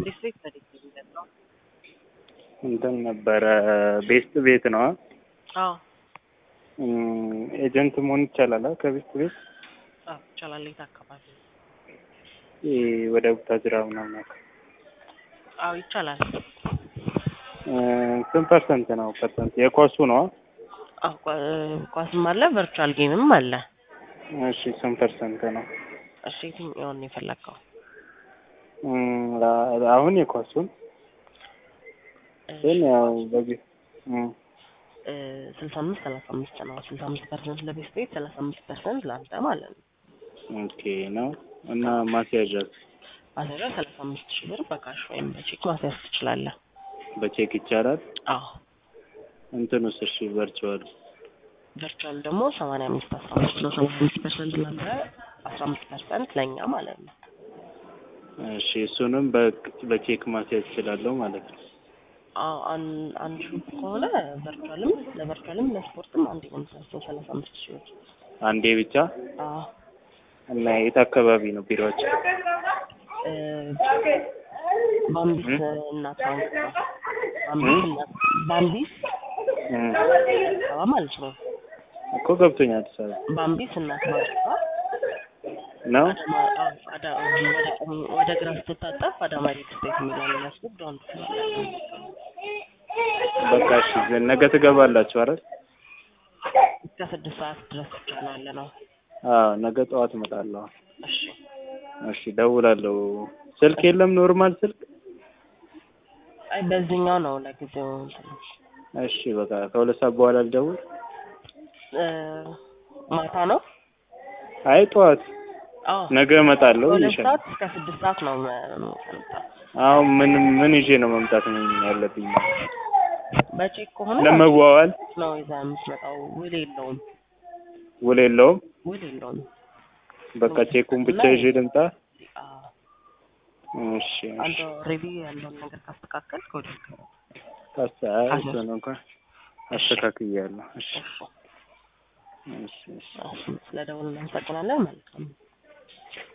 ቤት ቤት በዴት የሚገዛው እንትን ነበረ ቤስት ቤት ነው። አዎ ኤጀንት መሆን ይቻላል ከቤስት ቤት አዎ ይቻላል። የት አካባቢ? ይሄ ወደ ቡታጅራ ምናምን አካባቢ። አዎ ይቻላል። ስንት ፐርሰንት ነው? ፐርሰንት የኳሱ ነው? አዎ ኳ- ኳስም አለ ቨርቹዋል ጌምም አለ። እሺ ስንት ፐርሰንት ነው? እሺ የትኛውን ነው የፈለግከው? እም፣ አሁን የኳሱን ግን ያው በዚህ እም፣ ስልሳ አምስት ሰላሳ አምስት ነው። ስልሳ አምስት ፐርሰንት ለቤት ቤት ሰላሳ አምስት ፐርሰንት ለአንተ ማለት ነው። ኦኬ ነው እና ማስያዣ ማስያዣ ሰላሳ አምስት ሺህ ብር በካሽ ወይም በቼክ ማስያዝ ትችላለህ። በቼክ ይቻላል። አዎ እንትኑስ እሺ ቨርቹዋል ቨርቹዋል ደግሞ ሰማንያ አምስት አስራ አምስት ነው። ሰማንያ አምስት ፐርሰንት ለአንተ አስራ አምስት ፐርሰንት ለእኛ ማለት ነው። እሺ እሱንም በ- በቼክ ማስያዝ እችላለሁ ማለት ነው። አዎ አን- አንድ ሹፕ ከሆነ ቨርቹዋልም ለቨርቹዋልም ለስፖርትም አንድ ነው የምታስበው ሰላሳ አምስት ሺህ ብር። አንዴ ብቻ አዎ እና የት አካባቢ ነው ቢሮዎች? እ፣ ባምቢስ እናት ባንክ ነው። ባምቢስ እናት ባምቢስ እም፣ አበባ ማለት ነው። እኮ ገብቶኛል። አዲስ አበባ ባምቢስ እናት ባንክ ነው። ነው። አዳማ አዎ፣ አዳ ወደ ቀኝ ወደ ግራ ስትታጠፍ አዳማ ሪል ስቴት የሚለውን የሚያስብ ዳውን በቃ እሺ ነገ ትገባላችሁ አይደል? እስከ ስድስት ሰዓት ድረስ ብቻ ነው ያለ ነው። አዎ ነገ ጠዋት እመጣለሁ። እሺ እሺ ደውላለሁ። ስልክ የለም ኖርማል ስልክ? አይ በዚህኛው ነው ለጊዜው እንትን እሺ በቃ ከሁለት ሰዓት በኋላ ልደውል። እ፣ ማታ ነው። አይ ጠዋት አዎ ነገ እመጣለሁ ከሁለት ይሻል። ሰዓት እስከ ስድስት ሰዓት ነው መ- የምንሰልጠው። አሁን ምን ምን ይዤ ነው መምጣት ነው ያለብኝ? በቼክ ከሆነ ለመዋዋል ነው ይዛ የምትመጣው። ውል የለውም፣ ውል የለውም። ውል የለውም። በቃ ቼኩን ብቻ ይዤ ልምጣ። አዎ እሺ አንተ ኦልሬዲ ያለውን ነገር ካስተካከል ከወደ ታሳ እሱን እንኳን አስተካክያለሁ። እሺ እሺ እሺ ስለ ደውል እናመሰግናለን። መልካም